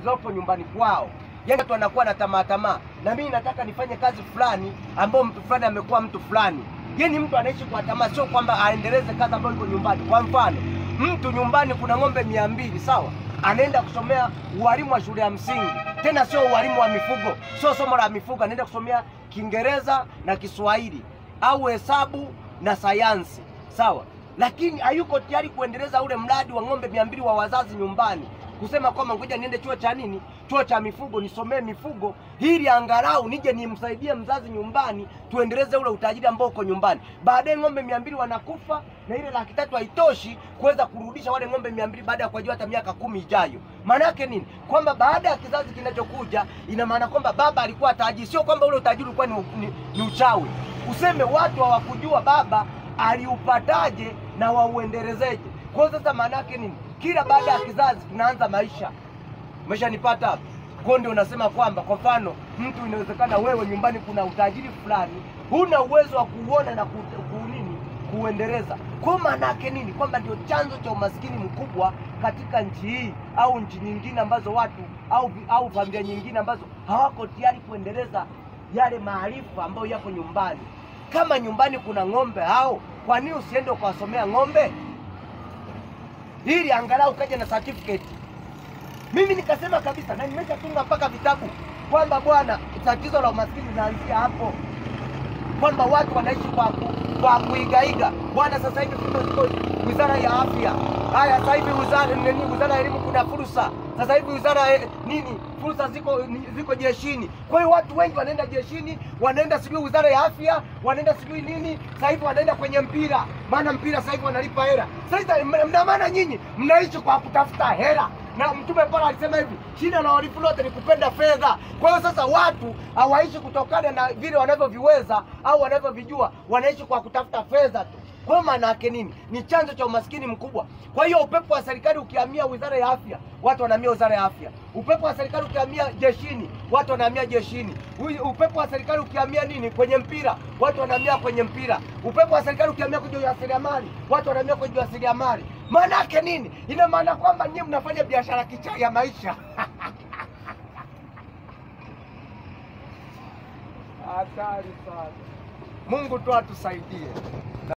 zilizopo nyumbani kwao. Yaani watu wanakuwa na tamaa tamaa, na mimi nataka nifanye kazi fulani ambayo mtu fulani amekuwa mtu fulani. Yaani mtu anaishi kwa tamaa, sio kwamba aendeleze kazi ambayo iko nyumbani. Kwa mfano, mtu nyumbani kuna ng'ombe mia mbili sawa, anaenda kusomea ualimu wa shule ya msingi, tena sio ualimu wa mifugo, sio somo la mifugo, anaenda kusomea Kiingereza na Kiswahili au hesabu na sayansi sawa, lakini hayuko tayari kuendeleza ule mradi wa ng'ombe mia mbili wa wazazi nyumbani, kusema kwamba ngoja niende chuo cha nini, chuo cha mifugo nisomee mifugo, ili angalau nije nimsaidie mzazi nyumbani, tuendeleze ule utajiri ambao uko nyumbani. Baadaye ng'ombe mia mbili wanakufa na ile laki tatu haitoshi kuweza kurudisha wale ng'ombe mia mbili baada ya kuajua hata miaka kumi ijayo. Maana yake nini? Kwamba baada ya kizazi kinachokuja, ina maana kwamba baba alikuwa tajiri, sio kwamba ule utajiri ulikuwa ni, ni, ni uchawi. Useme watu hawakujua baba aliupataje na wauendelezeje. Kwa hiyo sasa, maana yake nini? Kila baada ya kizazi tunaanza maisha. Umeshanipata hapo? Kwa ndio unasema kwamba kwa mfano mtu inawezekana wewe nyumbani kuna utajiri fulani, huna uwezo wa kuuona na ku, ku nini kuuendeleza. Kwa maana yake nini? Kwamba ndio chanzo cha umaskini mkubwa katika nchi hii au nchi nyingine ambazo watu au au familia nyingine ambazo hawako tayari kuendeleza yale maarifa ambayo yapo nyumbani. Kama nyumbani kuna ng'ombe hao, kwa nini usiende ukawasomea ng'ombe ili angalau kaja na certificate? Mimi nikasema kabisa, na nimeshatunga mpaka vitabu kwamba bwana, tatizo la umaskini linaanzia hapo, kwamba watu wanaishi kwa ku, kwa kuigaiga. Bwana, sasa hivi tuko wizara ya afya, haya sasa hivi wizara nini, wizara ya elimu kuna fursa sasa hivi wizara ya nini, fursa ziko ni- ziko jeshini. Kwa hiyo watu wengi wanaenda jeshini, wanaenda sijui wizara ya afya, wanaenda sijui nini, sasa hivi wanaenda kwenye mpira, maana mpira sasa hivi wanalipa hela. Sasa mna mna maana nyinyi mnaishi kwa kutafuta hela na Mtume Paulo alisema hivi, shida la uhalifu lote ni kupenda fedha. Kwa hiyo sasa watu hawaishi kutokana na vile wanavyoviweza au wanavyovijua, wanaishi kwa kutafuta fedha tu. Kwa hiyo maana yake nini? Ni chanzo cha umaskini mkubwa. Kwa hiyo upepo wa serikali ukihamia wizara ya afya, watu wanahamia wizara ya afya. Upepo wa serikali ukihamia jeshini, watu wanahamia jeshini. Ui- Upepo wa serikali ukihamia nini? Kwenye mpira, watu wanahamia kwenye mpira. Upepo wa serikali ukihamia kwenye ujasiriamali, watu wanahamia kwenye ujasiriamali. Maana yake nini? Ina maana kwamba nyinyi mnafanya biashara kichaa ya maisha. Hatari sana. Mungu tu atusaidie.